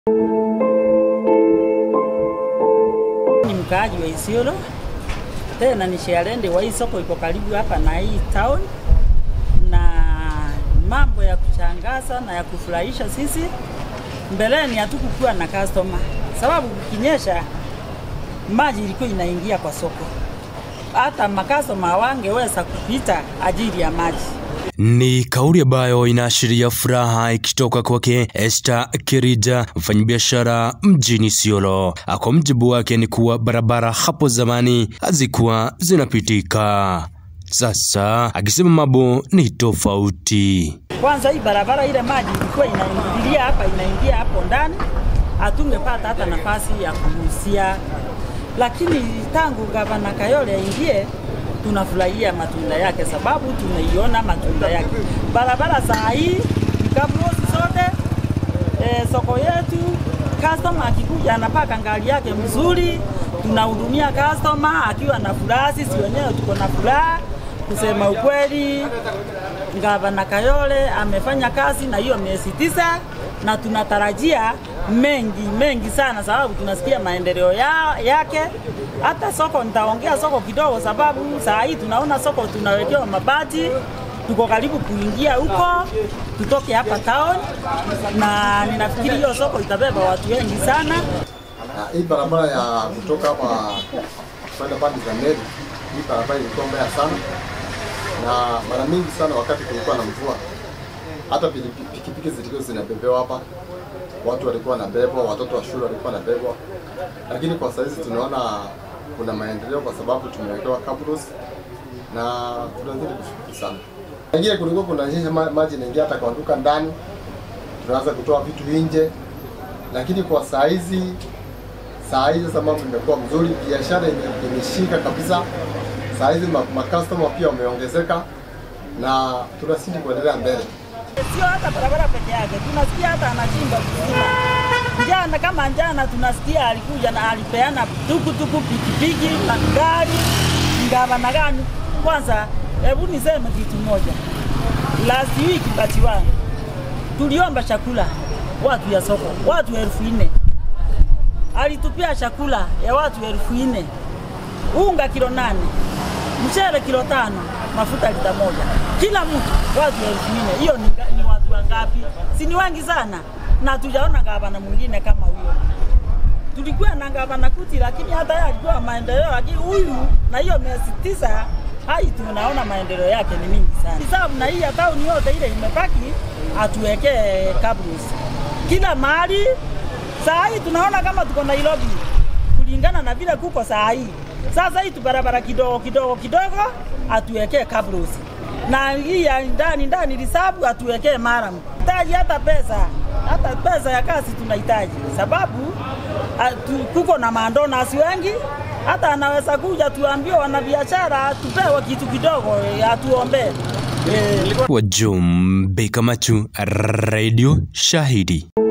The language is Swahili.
Ni mkaaji wa Isiolo, tena ni sharende wa hii soko, iko karibu hapa na hii town, na mambo ya kushangaza na ya kufurahisha sisi. Mbeleni hatukukuwa na customer, sababu kukinyesha maji ilikuwa inaingia kwa soko, hata makastoma hawangeweza kupita ajili ya maji. Ni kauli ambayo inaashiria furaha ikitoka kwake Esther Kirija, mfanyabiashara mjini Isiolo. Kwa mjibu wake ni kuwa barabara hapo zamani hazikuwa zinapitika, sasa akisema mambo ni tofauti. Kwanza hii barabara ile maji ilikuwa inaingilia hapa, inaingia hapo ndani, hatungepata hata nafasi ya kugusia, lakini tangu gavana Kayole aingie tunafurahia matunda yake, sababu tumeiona matunda yake. Barabara saa hii kabuosi zote e, soko yetu, customer akikuja anapaka ngali yake mzuri, tunahudumia customer akiwa na furaha, sisi wenyewe tuko na furaha. Kusema ukweli, gavana Kayole amefanya kazi na hiyo miezi tisa, na tunatarajia mengi mengi sana, sababu tunasikia maendeleo ya, yake. Hata soko nitaongea soko kidogo, sababu saa hii tunaona soko tunawekewa mabati, tuko karibu kuingia huko, tutoke hapa town, na ninafikiri hiyo soko itabeba watu wengi sana. Na hii barabara ya kutoka hapa kwenda pande za Meru, hii barabara ilikuwa mbaya sana, na mara mingi sana wakati kulikuwa na mvua, hata piki- pikipiki zilikuwa zinabebewa hapa, watu walikuwa wanabebwa, watoto wa shule walikuwa wanabebwa, lakini kwa saizi tunaona kuna maendeleo kwa sababu tumewekewa cabros na tunazidi kushukuru sana. Ingine kulikuwa kunanyesha ma- maji inaingia hata kwa duka ndani, tunaanza kutoa vitu nje, lakini kwa saa hizi saa hizi sasa mambo imekuwa mzuri, biashara ime- imeshika kabisa. Saa hizi ma- makastoma pia wameongezeka na tunazidi kuendelea mbele. Sio hata barabara peke yake, tunasikia hata anachimba visima. Jana kama jana tunasikia alikuja na alipeana tukutuku, pikipiki na gari gavana gani. Kwanza hebu niseme kitu moja, last week bati wangu tuliomba chakula watu ya soko, watu elfu nne alitupia chakula ya watu elfu nne unga kilo nane mchele kilo tano mafuta lita moja kila mtu watu elfu nne hiyo ni, nga- ni watu wangapi si ni wengi sana na tujaona gavana mwingine kama huyo tulikuwa na gavana kuti lakini hata yeye alikuwa maendeleo lakini huyu na hiyo miezi tisa hai tunaona maendeleo yake ni mingi sana sababu na hii ya tauni yote ile imebaki atuwekee cabros kila mahali saa hii tunaona kama tuko Nairobi kulingana na vile kuko saa hii. Sasa hii tu barabara kidogo kidogo kidogo atuwekee cabros na hii ya ndani ndani risabu atuwekee maram. Hitaji hata pesa, hata pesa ya kazi tunahitaji, sababu atu, kuko na mandonasi wengi hata anaweza kuja tuambie wanabiashara tupewe kitu kidogo eh, atuombee eh. Wajumbe Kamachu, Radio Shahidi.